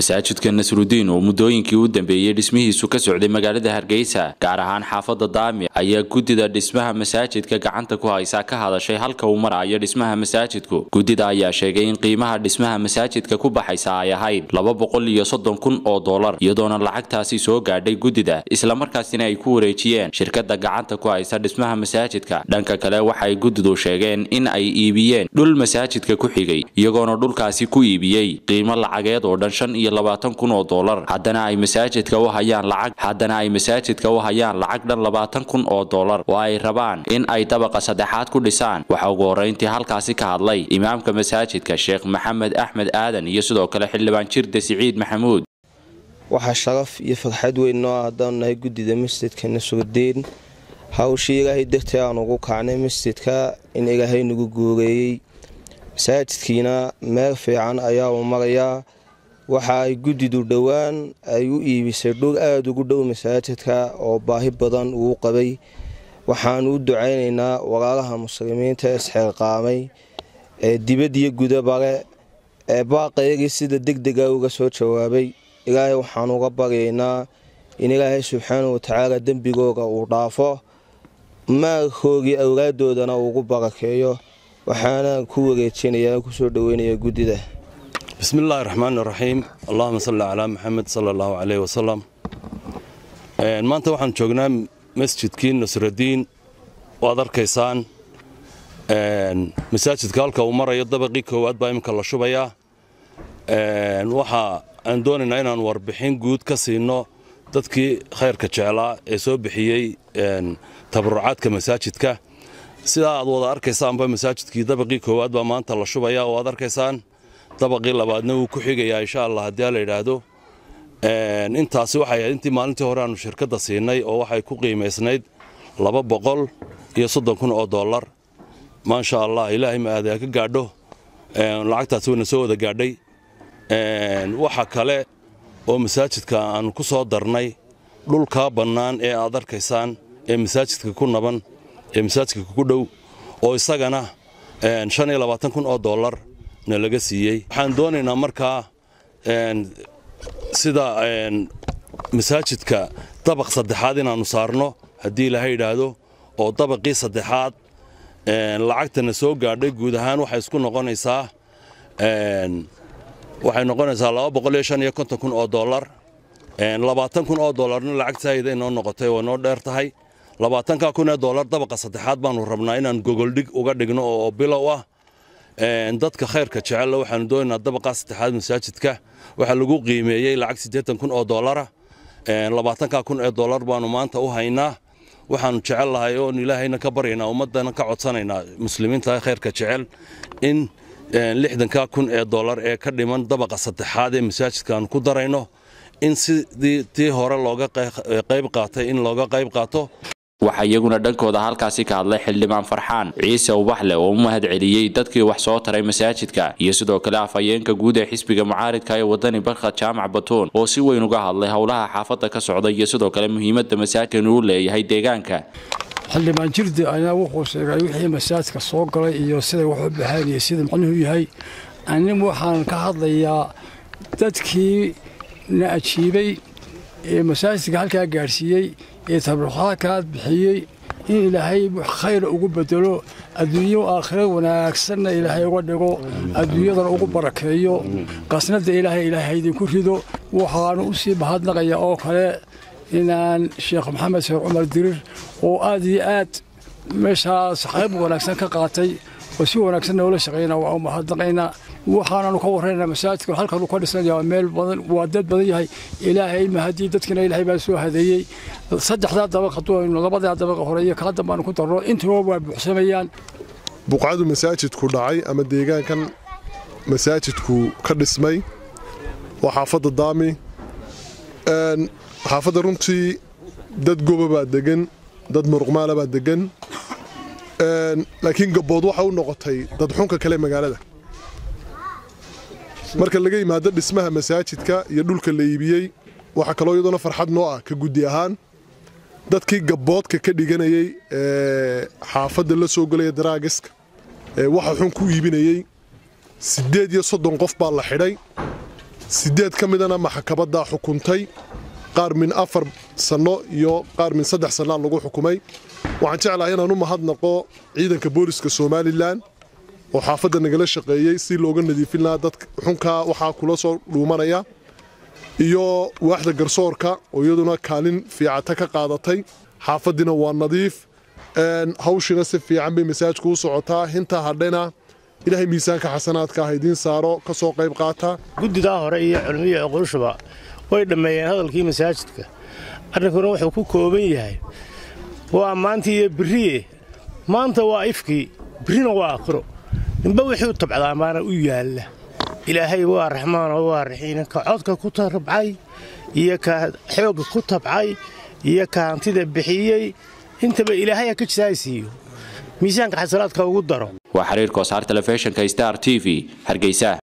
masaajidka nasrudiin oo muddooyinkii u dambeeyey dhismihiisu ka socday magaalada hargeysa gaar ahaan xaafada daami ayaa guddida dhismaha masaajidka gacanta ku haysa ka hadashay halka uu marayo dhismaha masaajidku guddida ayaa sheegay in qiimaha dhismaha masaajidka ku baxaysa ay ahayd laba boqol iyo soddon kun oo dollar iyadoona lacagtaasi soo gaadhay guddida islamarkaasina ay ku wareejiyeen shirkada gacanta ku haysa dhismaha masaajidka dhanka kale waxay guddidu sheegeen in ay iibiyeen dhul masaajidka ku xigay iyagoona dhulkaasi ku iibiyey qiimo lacageed oo dhan shan iyo labaatan kun oo dollar haddana ay masaajidka u hayaan lacag haddana ay masaajidka u hayaan lacag dhan labaatan kun oo dollar oo ay rabaan in ay dabaqa saddexaad ku dhisaan waxaa ugu horreyntii halkaasi ka hadlay imaamka masaajidka sheekh maxamed axmed aadan iyo sidoo kale xildhibaan jirde siciid maxamuud waxaa sharaf iyo farxad weyn noo haddaanu nahay guddida masjidka nasrudiin hawshii ilaahay dartii aan ugu kacnay masjidka in ilaahay nagu guureeyey masaajidkiina meel fiican ayaa uu marayaa waxa ay guddidu dhowaan ay u iibisay dhul aada ugu dhow masaajidka oo baahi badan uu qabay waxaanu u ducaynaynaa walaalaha muslimiinta isxilqaamay ee dibadiyo gudabale ee baaqaygii sida degdega uga soo jawaabay ilaahay waxaanu uga baryaynaa in ilaahay subxaanau watacaala dembigooga uu dhaafo maalkoogii awlaaddoodana uugu barakeeyo waxaana ku wareejinayaa kusoo dhoweynaya guddida bismi illaahi raxmaan iraxiim allahuma salli calaa maxamed sala allahu caleyh wasalam maanta waxaan joognaa masjidkii nasradiin waad arkaysaan masaajidka halka uu marayo dabaqii koowaad baa iminka la shubayaa waxa aan doonaynaa inaan warbixin guud ka siino dadkii khayrka jeclaa ee soo bixiyey tabarucaadka masaajidka sidaa aad wada arkaysaanba masaajidkii dabaqii koowaad baa maanta la shubaya oo aad arkaysaan dabaqii labaadna wuu ku xigayaa insha allah haddii la yidhaahdo intaasi waxay ahayd intii maalintii hore aanu shirkadda siinay oo waxay ku qiimaysnayd laba boqol iyo soddon kun oo dollar maasha allah ilaahay ma aada ka gaadho lacagtaasi wayna soo wada gaadhay waxa kale oo masaajidka aanu ku soo darnay dhulkaa bannaan ee aad arkaysaan ee masaajidka ku naban ee masaajidka ku dhow oo isagana shan iyo labaatan kun oo dollar na laga siiyey waxaan doonaynaa markaa sida masaajidka dabaq saddexaad inaannu saarno haddii ilaahay yidhaahdo oo dabaqii saddexaad lacagtana soo gaadhay guud ahaan waxay isku noqonaysaa waxay noqonaysaa laba boqol iyo shan iyo konton kun oo dollar labaatan kun oo dollarna lacag saayida inoo noqotay waa noo dheer tahay labaatanka kun ee dollar dabaqa saddexaad baanu rabnaa inaan gogoldhig uga dhigno oo bilow ah dadka khayrka jecella waxaanu doonaynaa dabaqaa saddexaad masaajidka waxaa lagu qiimeeyey lacag siddeetan kun oo dollara labaatanka kun ee dollar baanu maanta u haynaa waxaanu jecel lahay oon ilaahayna ka baryaynaa ummaddana ka codsanaynaa muslimiinta khayrka jecel in lixdanka kun ee dollar ee ka dhiman dabaqa saddexaad ee masaajidkaanu ku darayno in sidii tii hore looga qayb qaatay in looga qayb qaato waxaa iyaguna dhankooda halkaasi ka hadlay xildhibaan farxaan ciise ubaxle oo u mahad celiyey dadkii wax soo taray masaajidka iyo sidoo kale afhayeenka guud ee xisbiga mucaaridka ee wadani barkhad jaamac batuun oo si weyn uga hadlay howlaha xaafadda ka socda iyo sidoo kale muhiimadda masaajidkan uu leeyahay deegaanka xildhibaan jirdi ayaa wuxuu sheegay wixii masaajidka soo galay iyo siday wax u baxeen iyo sida macnuhu yahay anin waxaan ka hadlayaa dadkii na ajiibay ee masaajidka halkaa gaadhsiiyey ee tabarucaadkaad bixiyey in ilaahay khayr ugu bedelo adduunyo aakhiro wanaagsanna ilaahay uga dhigo adduunyadana ugu barakeeyo qasnada ilaahay ilaahay idinku rido waxaanu u sii mahadnaqaya oo kale inaan sheekh maxamed sheekh cumar dirir oo aad iyo aad meeshaas qayb wanaagsan ka qaatay oo si wanaagsan noola shaqayna waa u mahadnaqaynaa waxaananu ka warraynaa masaajidka halkanu ka dhisnaya waa meel badan waa dad badan yahay ilaahay mahadii dadkina ilaahay baa soo hadeeyey saddexdaa dabaq hadduu labadaa dabaqa hore iyo kaa dambaanu ku darno intuba waa buuxsamayaan buqcadu masaajidku dhacay ama deegaankan masaajidku ka dhismay waa xaafadda daami xaafadda runtii dad goba baa degan dad muruqmaala baa degan laakiin gabbood waxa u noqotay dadxunka kale magaalada marka laga yimaado dhismaha masaajidka iyo dhulka la iibiyey waxaa kaloo iyadoona farxad noo ah ka guddi ahaan dadkii gabboodka ka dhiganayey ee xaafadda la soo gelaya daraagiska ee waxa xun ku iibinayey siddeed iyo soddon qof baa la xidhay sideed ka midana maxkamaddaa xukuntay qaar min afar sanno iyo qaar min saddex sannaa lagu xukumay waxaan jeclahay inaan u mahadnaqo ciidanka booliska somalilan oo xaafadda nagala shaqeeyey si looga nadiifin lahaa dadka xunkaa waxaa kula soo dhuumanaya iyo waaxda garsoorka oo iyaduna kaalin fiicata ka qaadatay xaafaddiina waa nadiif hawshina si fiican bay masaajka u socotaa hintaa hadhayna ilaahay miisaanka xasanaadka ah idiin saaro ka soo qayb qaata guddidaa hore iyo culmiya oqorshuba way dhammeeyeen hadalkii masaajidka arrinkuna wuxuu ku kooban yahay waa maanta iyo biriye maanta waa ifkii birina waa akhiro ninba wixii u tabcdaa maana u yaalla ilaahay waa raxmaan oo waa raxiin ka codka ku tabcay iyo ka xoogga ku tabcay iyo ka hantida bixiyey intaba ilaahay ha ka jisaaysiiyo miisaanka xasanaadka ugu daro waa xiriirka wasaar telefishinka star t v hargeysa